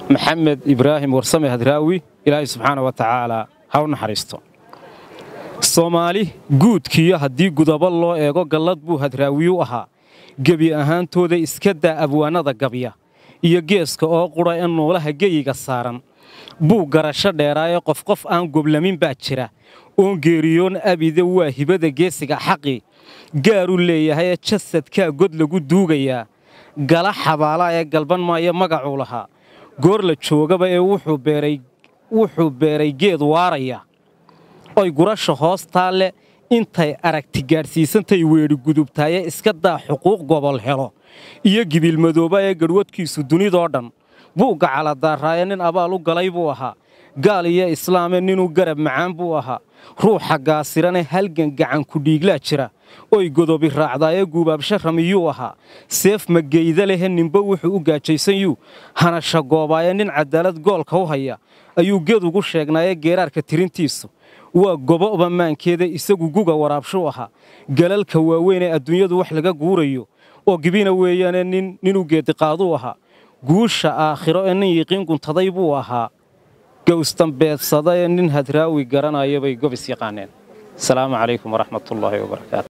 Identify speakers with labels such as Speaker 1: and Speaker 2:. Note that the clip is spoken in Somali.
Speaker 1: maxamed ibraahim warsame hadraawi ilaahay subxaana wa tacaala ha u naxariisto soomaali guudkiiyo haddii gudabo loo eego gallad buu hadraawiyu ahaa gebi ahaantooda iska daa abwaanada gabya iyo geeska oo qudha ee nuulaha geyiga saaran buu garasho dheeraaye qof qof aan goblamin baa jira oon geeriyoon abide waa hibada geesiga xaqi gaaruu leeyahayee jasadkaa god lagu duugayaa gala xabaalaa ee galban maayo magacuu lahaa goor la joogaba ee wuxuu beeray geed waaraya oy gurasha hoostaa leh intay aragti gaadhsiisantay weedhi gudubtaaye iska daa xuquuq gobol helo iyo gibilmadooba ee garhwadkiisu dunidoo dhan buugga caladaaraaye nin abaal u galay buu ahaa gaal iyo islaame ninuu garab macaan buu ahaa ruuxa gaasirane halgan gacan kudhiiglaa jira oy godobi raacdaayee guubaabsha ramiyuu ahaa seef mageyda lehe ninba wuxuu u gaajaysanyuu hanasha goobaaye nin cadaalad goolka u haya ayuu geed ugu sheegnaaye geeraarka tirintiisu waa gobo'ba maankeeda isagu guga waraabshuu ahaa galalka waaweyn ee adduunyadu wax laga guurayo oo gibina weeyaane ninuu geediqaaduu ahaa guusha aakhiro ee nin yiqiin guntaday buu ahaa gowsdambeedsada ee nin hadraawi garanaya bay gobis yaqaaneen asalaamu calaykum waraxmatullaahi wabarakaatu